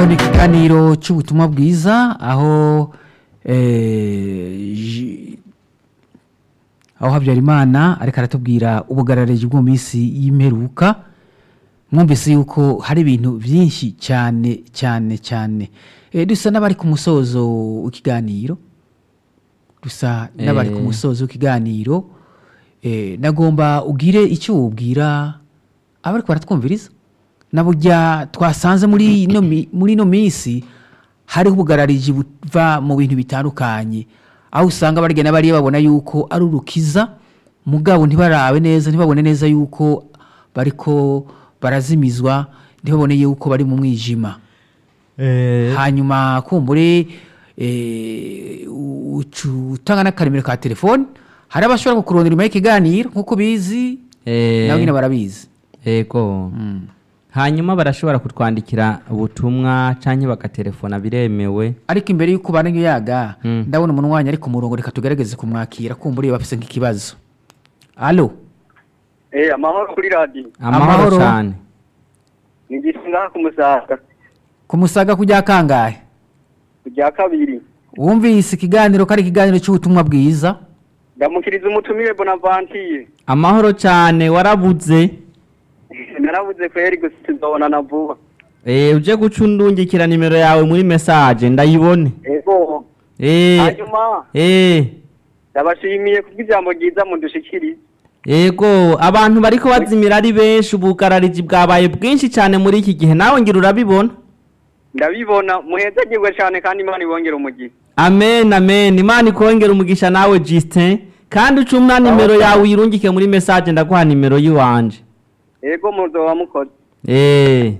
ni ikiganiro cy'ubutumwa bwiza aho eh, ji- aho habyarimana ariko aratubwira ubugarariji bwo mu minsi y'imperuka mwumvise yuko hari ibintu byinshi cyane cyane cyane Eh, dusa n'abari ku musozo w'ikiganiro dusa n'abari ku Eh. musozo w'ikiganiro Eh, nagomba ugire icyo wubwira abari baratwumviriza na burya twasanze muri ino mi- muri ino minsi hariho ubugarariji buva mu bintu bitandukanye aho usanga barigenda bariya babona yuko ari urukiza mugabo ntibarabe neza ntibabone neza yuko bariko barazimizwa ntibabone yuko bari mu mwijima hanyuma kumbure eh, ucu- utanga n'akaremero ka telefone hari abashobora kukurondera inyuma y'ikiganiro nk'uko bizi Eh, nabo nyine barabizi Ego. Hanyuma barashobora kutwandikira ubutumwa canke bagatelefona biremewe. ariko imbere y'uko ubana yaga Mm. ndabona umuntu wanyu ari ku murongo reka tugerageze kumwakira kumbura iyo bafise nk'ikibazo alo Eh, amahoro kuri radiyo Amahoro Amahoro. cane. ni igisinga ku musaga ku musaga kujya kangahe ku rya kabiri wumvise ikiganiro ko ari ikiganiro cy'ubutumwa bwiza ndamukiriza umutumire bonavantiye Amahoro cane warabuze. narabuze kweri gusa tuzobonana vuba Eh uje guca undungikira nimero yawe muri message ndayibone. ego Eh. hanyuma Eh. ndabashimiye kubw'ijambo ryiza mudushikiriza Ego abantu bariko bazimira ari benshi ubugarariji bwabaye bwinshi cyane muri iki gihe nawe ngira urabibona. ndabibona muhezagirwe cyane kandi imana ibongere umugisha Amen amen Imana ikongera umugisha nawe Justin kandi ucumna nimero yawe uyirungike muri message ndaguha nimero yiwanje. ego muzoba mukoze Eh.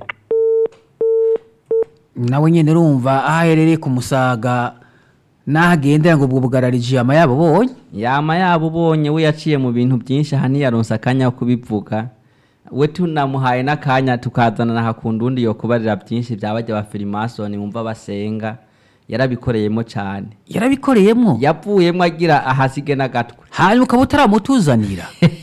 nawe nyine urumva aho aherereye ku musaga n'aho agendera ngo ubwo bugarariji ama yabo bonye Yama yabo ubonye we yaciye mu bintu byinshi aha ntiyaronse akanya ko kubivuga. We tunamuhaye n'akanya tukazana na hakundundi yo kubarira byinshi byabajya ba Freemason mumva basenga. Yarabikoreyemo cyane. yarabikoreyemo Yapvuyemo agira ahasige n'agatwe. hanyuma ukaba utaramutuzanira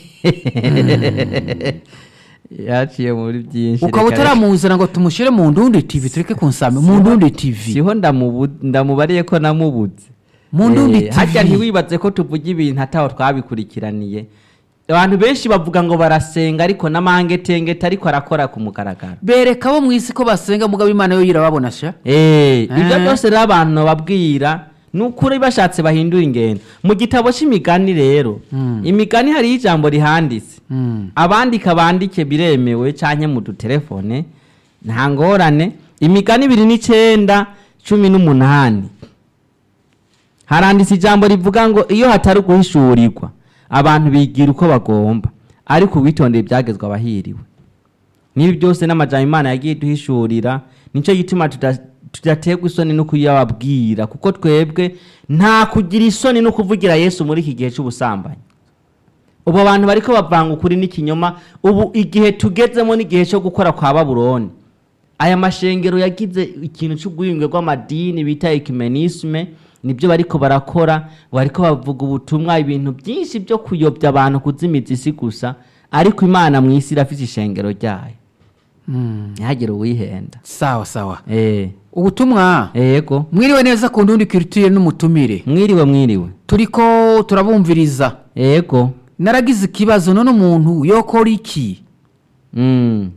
yaciye muri byinshi ukaba reka- utaramuzana ngo tumushyire mu ndundi tv tureke kunsame mu ndundi tv siho ndamubu- ndamubariye ko namubuze Mu Ndundi Eh, harya TV. ntiwibaze ko tuvuga ibintu ataho twabikurikiraniye abantu benshi bavuga ngo barasenga ariko n'amangetengete ariko arakora ku mugaragaro bereka abo mu isi ko basenga mugabo imana yo irababona sha Eh, ibyo Eh. byose rero abantu babwira ni ukuri bashatse bahindura ingendo mu gitabo cy'imigani rero Mm. imigani hariho ijambo rihanditse Mm. abandika bandike biremewe canke mu dutelefone nta ngorane imigani ibiri n'icyenda cumi n'umunani haranditse ijambo rivuga ngo iyo hatari uguhishurirwa abantu bigira uko bagomba ariko uwitondeye ibyagezwe abahiriwe n'ibi byose n'amajambo imana yagiye duhishurira nicyo gituma tuda- tudaterwa isoni no kuyababwira kuko twebwe nta kugira isoni no kuvugira yesu muri iki gihe cy'ubusambanyi ubu abantu bariko bavanga ukuri n'ikinyoma ubu igihe tugezemo n'igihe cyo gukora kwa babuloni aya mashengero yagize ikintu cy'ubwiyunge bw'amadini bita ekimenisme nibyo bariko barakora bariko bavuga ubutumwa ibintu byinshi byo kuyobya abantu kuzimiza isi gusa ariko imana mu isi irafite ishengero ryayo Mm. ntihagire uwihenda sawa sawa eh ubutumwa yego mwiriwe neza ku ndundi kirutire n'umutumire mwiriwe mwiriwe turiko turabumviriza yego naragize ikibazo none umuntu yokora iki mm.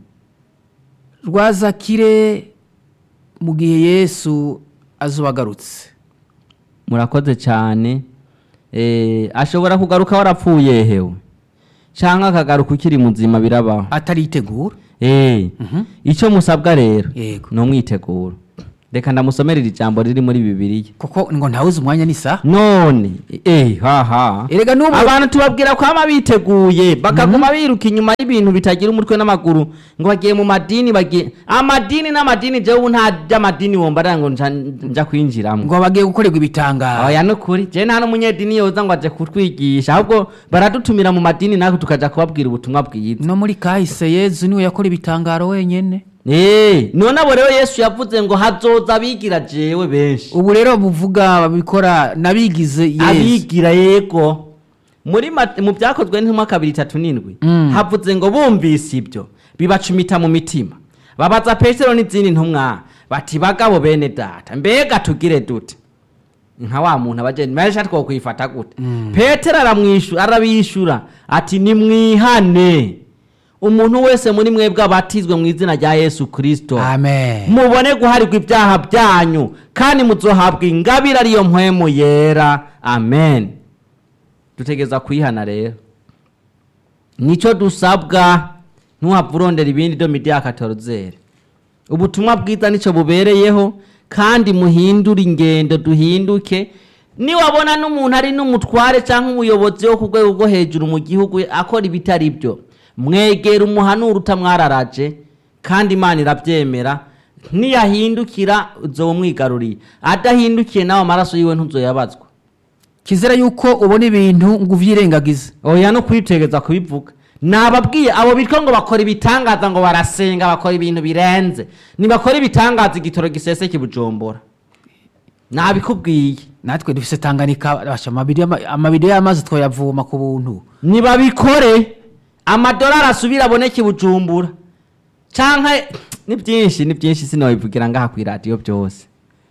rwazakire mu gihe yesu azuba agarutse murakoze cyane eh, ashobora kugaruka warapfuye hewe cyangwa akagaruka ukiri muzima birabaho ataritegura eh, icyo musabwa rero Yego. ni umwiteguro reka ndamusomerera ijambo riri muri bibiliya kuko ngo ntawuzi umwanya n'isaha none eh, haha erega n'ubu abantu tubabwira kwama biteguye bakaguma biruka inyuma y'ibintu bitagira umutwe n'amaguru ngo bagiye mu madini bagiye amadini n'amadini jewe ubu nta by'amadini womba ngo nja nja kwinjiramo ngo bagiye gukorerwa ibitangaro oya nukuri je nta n'umunyedini yoza ngo aje kutwigisha ahubwo baradutumira mu madini natwe tukaja kubabwira ubutumwa bwiza no muri kahise yezu niwe yakora ibitangaro wenyene Eh, none abo rero yesu yavuze ngo hazoza abigira jewe benshi ubu rero buvuga babikora nabigize yezu abigira yego muri Ma- mu byakozwe n'intumwa kabiri itatu n'indwi Mm. havuze ngo bumvise ibyo bibacumita mu mitima babaza petero n'izindi ntumwa bati bagabo bene data mbega tugire dute nka wa muntu abajeni mesha twokwifata gute petero aramwishu arabishura ati nimwihane umuntu wese muri mwebwe abatizwe mu izina rya yesu kirisito amen mubone guharirwa ibyaha byanyu kandi muzohabwa ingabire ariyo mpwemu yera amen dutegereza kuyihana rero nicyo dusabwa ntuhapfa urondera ibindi do midiya katorozere ubutumwa bwiza nicyo bubereyeho kandi muhindure ingendo duhinduke niwabona n'umuntu ari n'umutware cyangwa umuyobozi wo ku rwego rwo hejuru mu gihugu akora ibitari byo mwegera umuhanura utamwararaje kandi imana irabyemera niyahindukira uzoba umwigaruriye adahindukiye nawe amaraso yiwe ntuzoyabazwa kizera yuko ubona ibintu ngo uvyirengagize oya no kwitegeza kubivuga nababwiye abo bitwa ngo bakora ibitangaza ngo barasenga bakora ibintu birenze nibakora ibitangaza igitoro giseseke bujombora nabikubwiye natwe dufise tanganika basha amabiri y'ama- amabido y'amazi twoyavoma ku buntu nibabikore amadolari asubira aboneke bujumbura canke ni byinshi ni byinshi sinobivugira ngaha ku iradiyo byose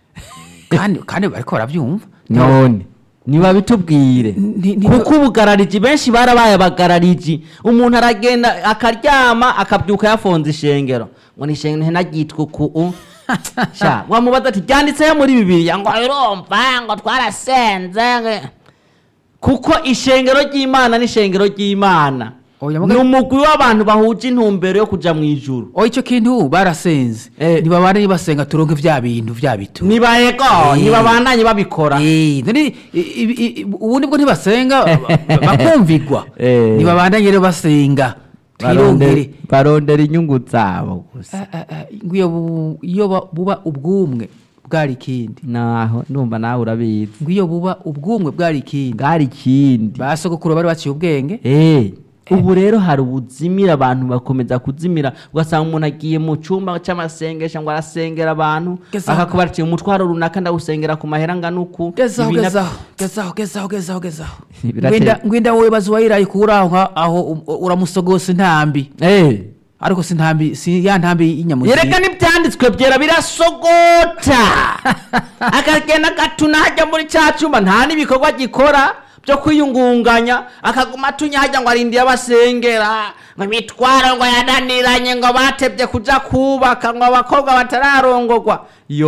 kandi kandi bariko baravyumva none nibabitubwire Ni- ni- kuko ubugarariji benshi barabaye abagarariji umuntu aragenda akaryama akabyuka yafonze ishengero ngo ni ishengero ntinagitwe uku sha wamubaza ati ryanditseho muri bibiliya ngo urumva ngo twarasenze ngo-" kuko ishengero ry'imana n'ishengero ry'imana Oya, ni muga- umugwi w'abantu bahuje intumbero yo kuja mu ijuru o ico kintu barasenze Eh. ntibabane basenga turonke vya bintu vya bitu nibayego Eh. nibabandanye babikora Eh, none i- i- i- ubundi bwo ntibasenga ba- bakumvigwa Eh. ntibabandanye rero basenga twirongere barondera inyungu zabo gusa Ah, ah, ah, ngo iyo bu- iyo ba- buba ubwumwe bwari ikindi naho ndumva nawe urabizi ngo iyo buba ubwumwe bwari ikindi bwari ikindi ba sogokuru bari baciye ubwenge Eh, ubu rero hari ubuzimira abantu bakomeza kuzimira ugasanga umuntu agiye mu cyumba cy'amasengesho ngo arasengera abantu Gezaho. akakuba ati umutwaro runaka ndawusengera ku mahera angana uku gezaho Ibi na- gezaho gezaho gezaho gezaho gezaho Birateye- ngwenda ngwenda wowe bazi wayiraye kuraho nka- aho um- uramusogosa intambi Eh, ariko si ntambi si ya ntambi y'inyamuzi yereka n'ibyanditswe byera birasogota akagenda agatuna hajya muri cya cyumba nta n'ibikorwa gikora byo kwiyungunganya akaguma atunya hajya ngo arindiye abasengera ngo imitwaro ngo yananiranye ngo batebye kuja kubaka ngo abakobwa batararongogwa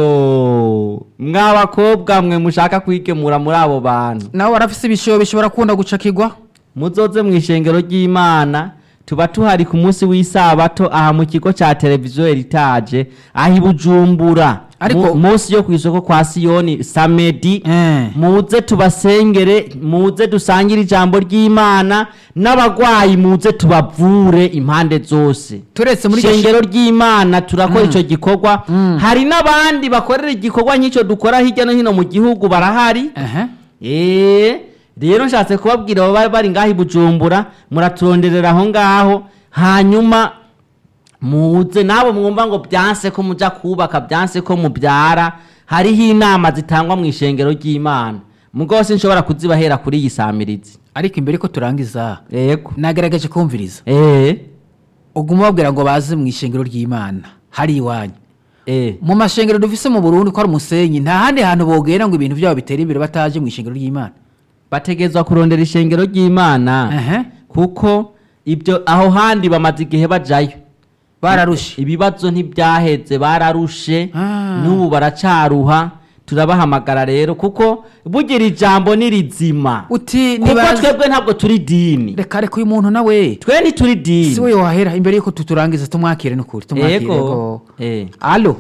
yo mwa bakobwa mwe mushaka kwigemura muri abo bantu nawe warafise ibishobo bishobora kunda gucakirwa muzoze mu ishengero ry'imana tuba tuhari ku munsi w'isabato aha mu kigo cya televiziyo eritaje aho i bujumbura Ariko- Mu- munsi yo ku isoko kwa siyoni samedi Eh. muze tubasengere muze dusangire ijambo ry'imana n'abagwayi muze tubavure impande zose turetse muri iryo ishengero ry'imana turakora icyo gikorwa hari n'abandi bakorera igikorwa nk'icyo dukora hirya no hino mu gihugu barahari Aha. eee rero nshatse kubabwira abo bari bari ngaho i bujumbura muraturonderera aho ngaho hanyuma muze nabo mwumva ngo byanse ko muja kubaka byanse ko mubyara hariho inama zitangwa mu ishengero ry'imana mugabo sinshobora kuzibahera kuri iyi samirizi ariko imbere ko turangiza yego nagerageje kumviriza eee uguma babwira ngo baze mu ishengero ry'imana hari iwanyu eee mu mashengero dufise mu burundi ko ari umusenyi nta handi hantu bogera ngo ibintu byabo bitere imbere bataje mu ishengero ry'imana bategezwa kurondera ishengero ry'imana Aha. kuko ibyo aho handi bamaze igihe bajayo bararushe ibibazo ntibyaheze bararushe Ah. n'ubu baracaruha turabahamagara rero kuko bugira ijambo ni rizima uti kuko nibaze twebwe ntabwo turi dini reka reka uyu muntu nawe twe ntituri si we dini wahera imbere yuko tuturangiza tumwakire n'ukuri tumwakire yego yego Eh. alo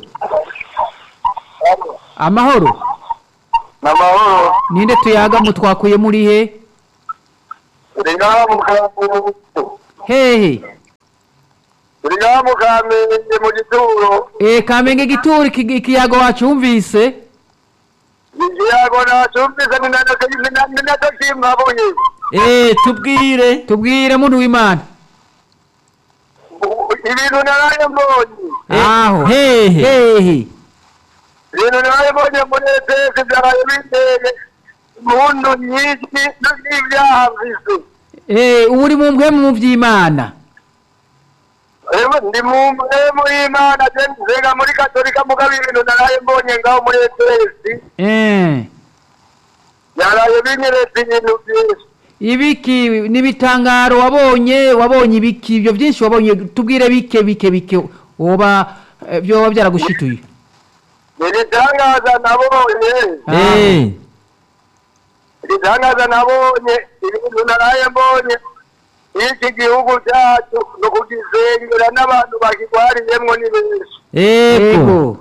amahoro n'amahoro ninde tuyaga mu twakuye muri he turi ngaha mu kamenge hehe turi ngaha mu kamenge mu gituro e kamenge gituri iki- ikiyago wacumvise ikiyago nacumvise ni nacyo ni nacyo kimpabuye Eh, tubwire tubwire muntu w'imana ibintu naraye mbonye Eh, aho hehe hehe ibintu naraye mbonye muri etesi byaraye biteye impundu nyinshi n'ibyaha mvise Eh, ubu uri mu mpwemu mu by'imana Ewe ndi mu mpemu y'Imana je nzenga muri katolika mugabo ibintu naraye mbonye ngaho muri ETS Eh. yaraye binyeretse ibintu byinshi ibiki n'ibitangaro wabonye wabonye ibiki ibyo byinshi wabonye tubwire bike bike bike woba eh, byoba byaragushituye ibitangaza nabonye Ah. Eh, ibitangaza nabonye ibintu naraye mbonye iki gihugu cyacu no kugisengera n'abantu bakigwariyemwo ni benshi ego yego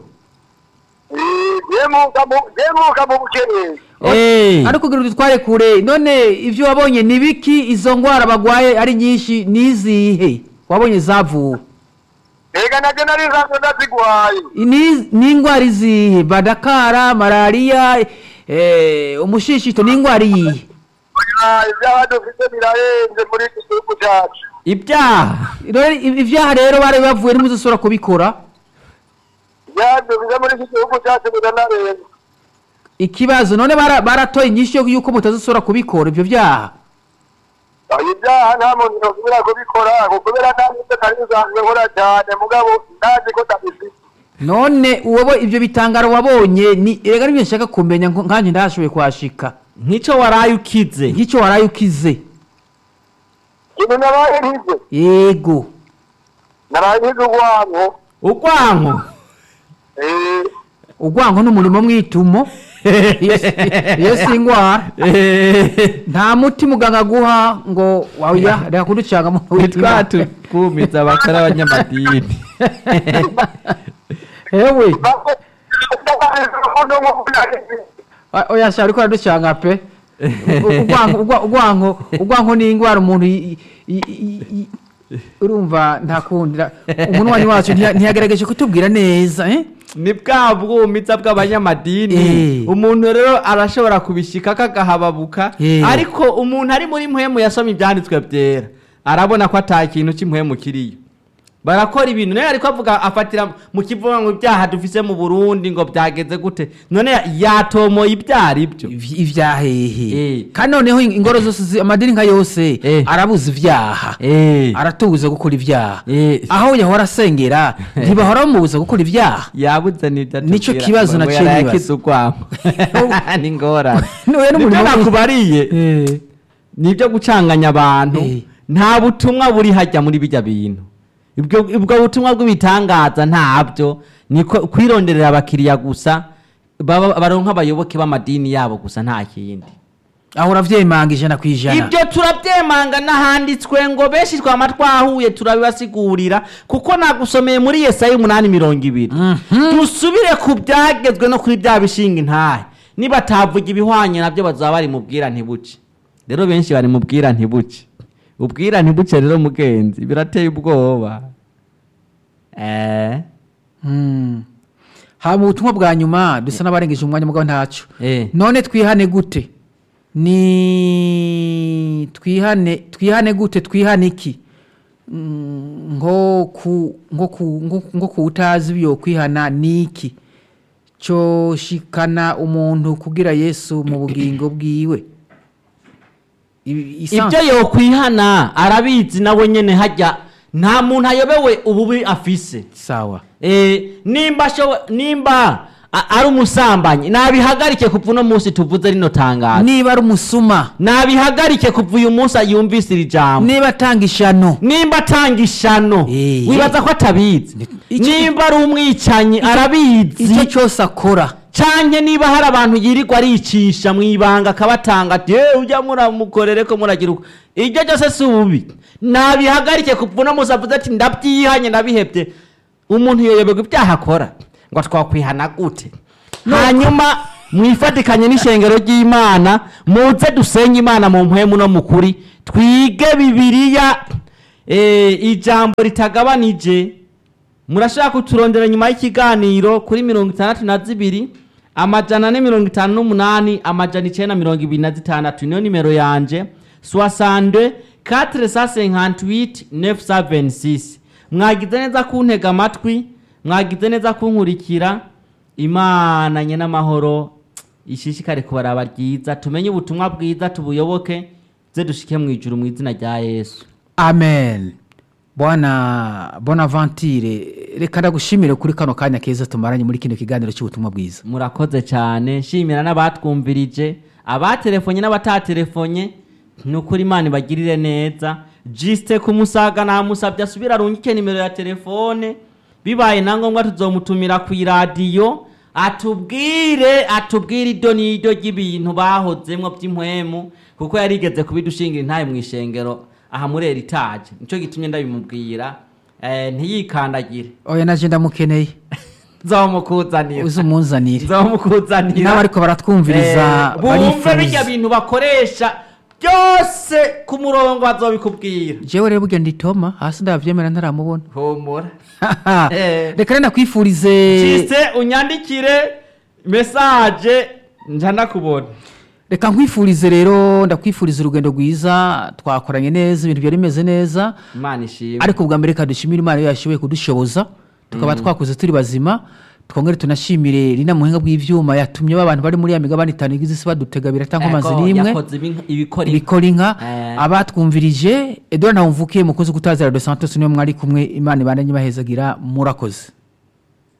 jemuka mu jemuka mu bukenyezi Eh, ariko kugira udutware kure none ibyo wabonye ni biki izo ndwara bagwaye ari nyinshi nizihe wabonye zavuwe ega naje nari nsanzwe ndazigwaye Ni- ni indwara izihe badakara malariya eh, umushishito ni indwara iyihe Oya, ibyaha dufite birarenze muri iki gihugu cyacu ibyaha Rero ibyaha rero bari bavuye ntimuzasubira kubikora ibyaha dufite muri iki gihugu cyacu biranarenze ikibazo none bara- baratoye inyinshi yo yuko mutazasubira kubikora ibyo byaha Oya, ibyaha nta muntu yosubira kubikora kubera nta n'ibyo nari nsanzwe nkora cyane mugabo ndazi ko ndabifite none uwo ibyo bitangaro wabonye ni rega nibyo nshaka kumenya nko- nkanjye ndahashoboye kuhashika nk'icyo waraye ukize nk'icyo waraye ukize ikintu nabaye nkize yego naraye nkize urwango urwanko Eh, urwango n'umurimo mwitumo iyo si- iyo si indwara Eh, nta muti muganga aguha ngo waya reka kuducanga mu twa tukumiza abakora abanyamadini hewe bako- urukundo nk'uko narizi. oya sha ariko araducanga pe urwango urwa- urwango urwango ni indwara umuntu i- i- i- i- urumva ntakundira umuntu wanyu wacu ntiya- ntiyagerageje kutubwira neza eh? ni bwa bwumiza bw'abanyamadini Eh. umuntu rero arashobora kubishika kagahababuka Eh. ariko umuntu ari muri mpwemu yasoma ibyanditswe byera arabona ko ata kintu cy'impwemu kiriyo barakora ibintu nawe ariko avuga afatira mu kivuga ngo ibyaha dufise mu burundi ngo byageze gute none yatomoye ibyari byo Iv- ivyahehe Eh. kandi noneho ingoro zose zi- amadini nka yose Eh. arabuza ivyaha Eh. aratubuza gukora ivyaha Eh. aho yahora asengera ntibahora bamubuza gukora ivyaha yabuze n'ibyo Nico atubwira, kibazo ngo naciye yarayakize urwango ni ngorane Nuwe n'umurimo nibyo w'iki- nakubariye Eh. nibyo gucanganya abantu Eh. nta butumwa buri hajya muri bijya bintu ubwo ubwo butumwa bw'ibitangaza ntabyo ni ko- kwironderera abakiriya gusa baba- baronka abayoboke b'amadini yabo gusa nta kindi aho uravyemanga ijana ku ijana ibyo turabyemanga n'ahanditswe ngo benshi twama twahuye turabibasigurira kuko nagusomeye muri yesaya umunani mirongo ibiri dusubire ku byagezwe no kuri bya bishinga intahe nibatavuga ibihwanye nabyo bazaba bari mu bwira ntibuce rero benshi bari mu bwira ntibuce ubwira ntibuce rero mugenzi birateye ubwoba eh Mm. hama ubutumwa bwa nyuma dusa n'abarengeje umwanya mugabo ntaco eh none twihane gute ni twihane twihane gute twihane iki Mm, nko ku nko ku nko- nko ku utazi byo kwihana ni iki cyo shikana umuntu kugira yesu mu bugingo bwiwe Ibi- isanzwe- ibyo yokwihana arabizi nawe nyene hajya nta muntu ayobewe ububi afise sawa Eh, nimba ashobo- nimba a- ari umusambanyi nabihagarike kuva uno munsi tuvuze rino tangazo niba ari umusuma nabihagarike kuva uyu munsi yumvise iri jambo niba atanga ishano nimba atanga ishano Eh. wibaza ko atabizi Icyo- nimba ari umwicanyi arabizi icyo cyose akora canke niba hari abantu yirirwa aricisha mu ibanga akabatanga ati "Eh, ujya muramukorere ko muragira uko ibyo byose si ububi nabihagarike kuva uno munsi avuze ati ndabyihanye ndabihebye umuntu yoyoberwa ibyaha akora ngo twakwihana gute hanyuma mwifatikanye n'ishengero ry'imana muze dusenye imana mu mpwemu no mu kuri twige bibiliya eh, ijambo ritagabanije murashaka kuturondera nyuma y'ikiganiro kuri mirongo itandatu na zibiri amajana ane mirongo itanu n'umunani amajana icyenda mirongo ibiri na zitandatu niyo nimero yanje soixante quatre cent cinquante huit neuf cent vingt six mwagize neza kuntega amatwi mwagize neza kunkurikira imana nye n'amahoro ishishikare kubaraba ryiza tumenye ubutumwa bwiza tubuyoboke ze dushike mu ijuru mu izina rya yesu amen bwana bonaventure reka ndagushimire kuri kano kanya keza tumaranye muri kino kiganiro cy'ubutumwa bwiza murakoze cyane nshimira n'abatwumvirije abatelefonye n'abatatelefone ni ukuri imana ibagirire neza jisite ku musaga namusabye asubire arungike nimero ya telefone bibaye na ngombwa tuzomutumira ku iradiyo atubwire atubwire ido n'ido ry'ibintu bahozemwo by'impwemu kuko yarigeze kubidushingira intaye mu ishengero aha muri eritaje nicyo gitumye ndabimubwira eh, ntiyikandagire oya naje ndamukeneye nzomukuzanira uze umunzanire nzomukuzanira n'abariko baratwumviriza Eh, bumve birya barifuza bintu bakoresha byose ku murongo bazobikubwira jewe rero burya nditoma hasi ndavyemera ntaramubona humura Eh. reka rero nakwifurize cise unyandikire mesaje nja ndakubona reka nkwifurize rero ndakwifuriza urugendo rwiza twakoranye neza ibintu byari bimeze neza imana ishimwe ariko bwa mbere reka dushimire imana iyo yashoboye kudushoboza tukaba twakuze turi bazima twongere tunashimire rina muhinga bw'ivyuma yatumye abantu bari muri ya migabane itanu igize isi badutega biratanga amazi Ego, n'imwe yakoze ibi- ibikora ibikora inka Eh. abatwumvirije edouard ntawumvukiye mukozi gutaza radio santos niwe mwari kumwe imana ibandanye ibahezagira murakoze